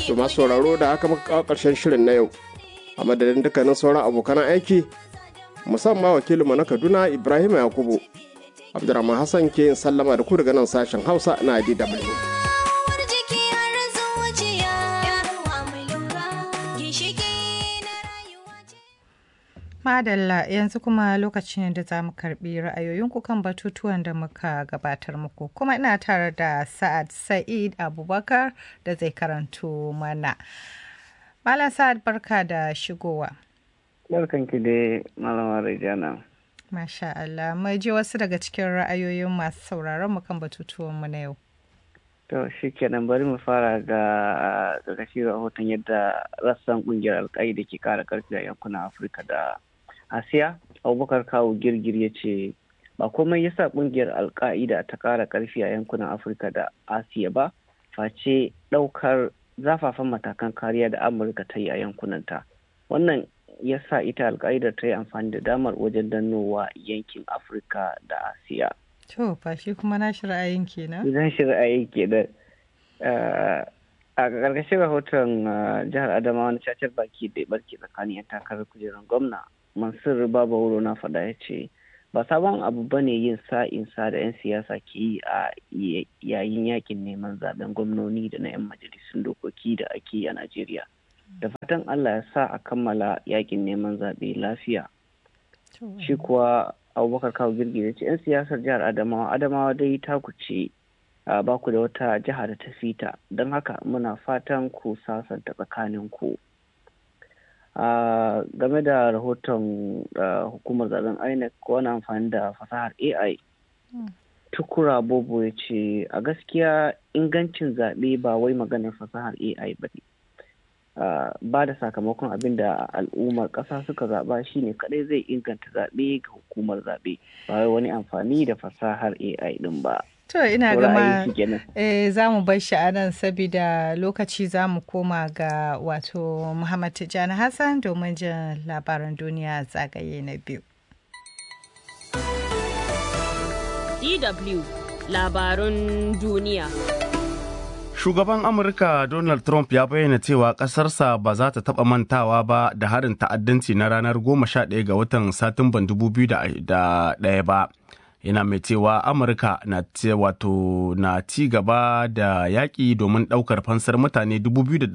To masu sauraro da aka maka kawo ƙarshen shirin na yau. A madadin dukkanin sauran abokan aiki musamman wakilinmu na Kaduna Ibrahim Yakubu. Abdurrahman Hassan ke yin sallama da ku daga nan sashen Hausa na DW. Madalla yanzu kuma lokaci ne da za mu karbi ra'ayoyinku kan batutuwan da muka gabatar muku. Kuma ina tare da Sa'ad Sa'id Abubakar da zai karanto mana. Malam Sa'ad barka da shigowa. Barkanki dai Malama Rejana. Masha Allah, mai je wasu daga cikin ra'ayoyin masu sauraron mu kan batutuwan mu na yau. To shi kenan bari mu fara ga ƙarƙashin rahoton yadda rassan ƙungiyar alƙaida ke ƙara ƙarfi a yankunan Afirka da Asiya. Abubakar Kawu Girgir ya ce ba komai yasa ƙungiyar alƙa'ida ta ƙara ƙarfi a yankunan Afirka da Asiya ba, face ɗaukar zafafan matakan kariya da Amurka ta yi a yankunanta. Wannan ya sa ita alƙa'idar ta yi amfani da damar wajen dannowa yankin Afirka da Asiya. To, ba shi kuma na shi ra'ayin kenan? Zan shi ra'ayin kenan. A ƙarƙashin rahoton jihar Adamawa na cacar baki da barke tsakanin 'yan takarar kujerar gwamna, Mansur Baba Wuro na faɗa ya ce, ba sabon abu ba ne yin sa'insa da 'yan siyasa ke yi a yayin yakin neman zaben gwamnoni da na 'yan majalisun dokoki da ake yi a Najeriya. Da fatan Allah ya sa a kammala yakin neman zaɓe lafiya. Shi kuwa abubakar kawo girgi ya ce 'yan siyasar jihar adamawa adamawa dai ta kuce ba ku da wata jiha da ta fita don haka muna fatan ku sasanta tsakanin ku game da rahoton hukumar zaben inec wani amfani da fasahar ai tukura bobo ya ce a gaskiya ingancin zaɓe ba wai maganar fasahar ai ba ne Uh, ba da sakamakon abin da al'ummar ƙasa suka zaɓa shine kadai zai inganta zaɓe ga hukumar zaɓe ba wai wani amfani da fasahar AI ɗin ba. To ina gama eh, za mu bar shi a nan saboda lokaci za mu koma ga wato Muhammad Tijjani Hassan domin jin labaran duniya zagaye na biyu. DW labarun duniya. Shugaban Amurka Donald Trump ya bayyana cewa ƙasarsa ba za ta taɓa mantawa ba da harin ta'addanci na ranar 11 ga watan Satumban 2001 ba. Yana mai cewa Amurka na wato na ci gaba da yaƙi domin ɗaukar fansar mutane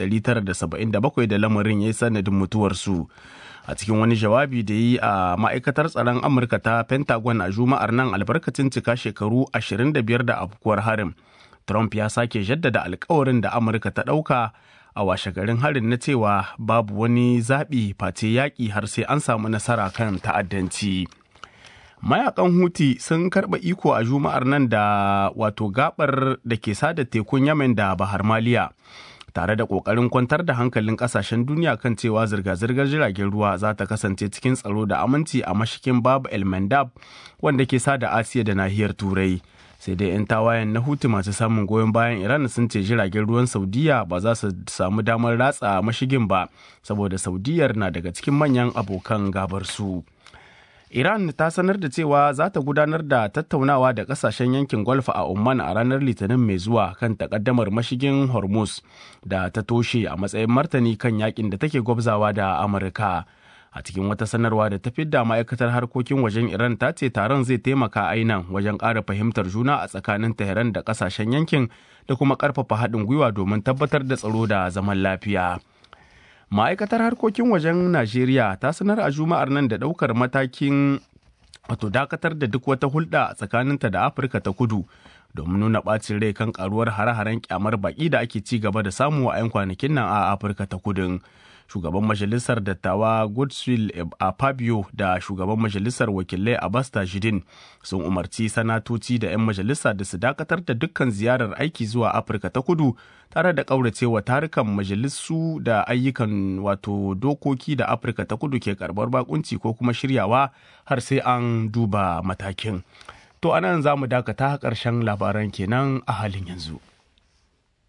2,977 da lamarin ya yi sanadin mutuwarsu. a cikin wani jawabi da yi a ma'aikatar tsaron amurka ta pentagon a juma'ar nan albarkacin cika shekaru 25 da afkuwar harin Trump ya sake jaddada alkawarin da Amurka ta ɗauka a washe garin harin na cewa babu wani zaɓi face yaƙi har sai an samu nasara kan ta'addanci. Mayakan Huti sun karɓa iko a juma'ar nan da wato gabar da ke sada tekun Yemen da Bahar Maliya. tare da ƙoƙarin kwantar da hankalin ƙasashen duniya kan cewa zirga-zirgar jiragen ruwa za ta kasance cikin tsaro da aminci a mashikin Bab El Mandab wanda ke sada Asiya da nahiyar Turai. sai dai 'yan tawayen na hutu masu samun goyon bayan iran sun ce jiragen ruwan saudiya ba za su samu damar ratsa mashigin ba saboda saudiyar na daga cikin manyan abokan gabar su iran ta sanar da cewa za ta gudanar da tattaunawa da kasashen yankin golf a oman a ranar litinin mai zuwa kan takaddamar mashigin hormuz da ta toshe a matsayin martani kan yakin da take gwabzawa da amurka a cikin wata sanarwa da ta fidda ma'aikatar harkokin wajen iran ta ce taron zai taimaka ainan wajen ƙara fahimtar juna a tsakanin tehran da ƙasashen yankin da kuma ƙarfafa haɗin gwiwa domin tabbatar da tsaro da zaman lafiya ma'aikatar harkokin wajen najeriya ta sanar a juma'ar nan da ɗaukar matakin wato dakatar da duk wata hulɗa tsakaninta da afirka ta kudu domin nuna ɓacin rai kan karuwar hare-haren kyamar baƙi da ake ci gaba da samu a 'yan kwanakin nan a afirka ta kudin shugaban majalisar dattawa godswill a fabio da shugaban majalisar wakilai abbas tajidin sun umarci sanatoci da 'yan majalisa da su dakatar da dukkan ziyarar aiki zuwa afirka ta kudu tare da ƙauracewa tarukan majalisu da ayyukan wato dokoki da afirka ta kudu ke karbar bakunci ko kuma shiryawa har sai an duba matakin to anan za mu dakata ƙarshen labaran kenan a halin yanzu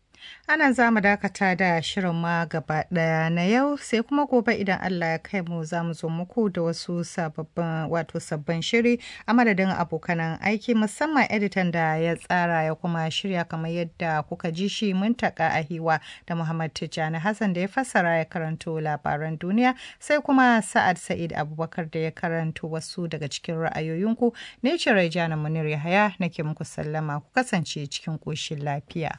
Ana za mu dakata da shirin ma gaba ɗaya na yau sai kuma gobe idan Allah ya kai mu za mu zo muku da wasu sababbin wato sabbin shiri a madadin abokanan aiki musamman editan da ya tsara ya kuma shirya kamar yadda kuka ji shi muntaka ahiwa da Muhammad Tijjani Hassan da ya fassara ya karanto labaran duniya sai kuma Sa'ad Sa'id Abubakar da ya karanto wasu daga cikin ra'ayoyinku ne ce Raijana Munir Yahaya nake muku sallama ku kasance cikin ƙoshin lafiya.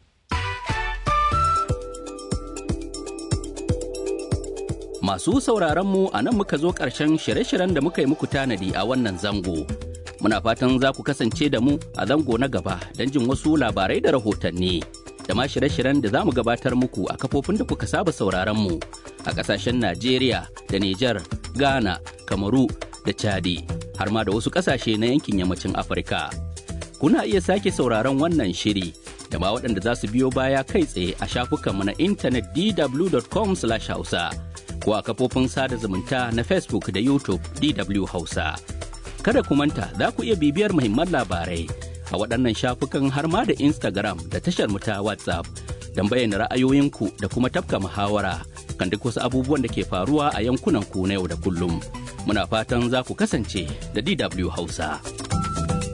Masu sauraron mu a nan muka zo ƙarshen shirye-shiryen da muka yi muku tanadi a wannan zango. Muna fatan za ku kasance da mu a zango na gaba don jin wasu labarai da rahotanni. Da ma shirye-shiryen da za mu gabatar muku a kafofin da kuka saba sauraron mu a ƙasashen Najeriya da Nijar, Ghana, Kamaru da Chadi, har ma da wasu ƙasashe na yankin yammacin Afirka. Kuna iya sake sauraron wannan shiri da ma waɗanda za su biyo baya kai tsaye a shafukanmu na intanet dw.com/hausa. ko a kafofin sada zumunta na Facebook da YouTube DW Hausa. Kada ku manta za ku iya bibiyar muhimman labarai a waɗannan shafukan har ma da Instagram da tashar mu ta WhatsApp don bayyana ra'ayoyinku da kuma tafka muhawara kan duk wasu abubuwan da ke faruwa a yankunan ku na yau da kullum. Muna fatan za ku kasance da DW Hausa.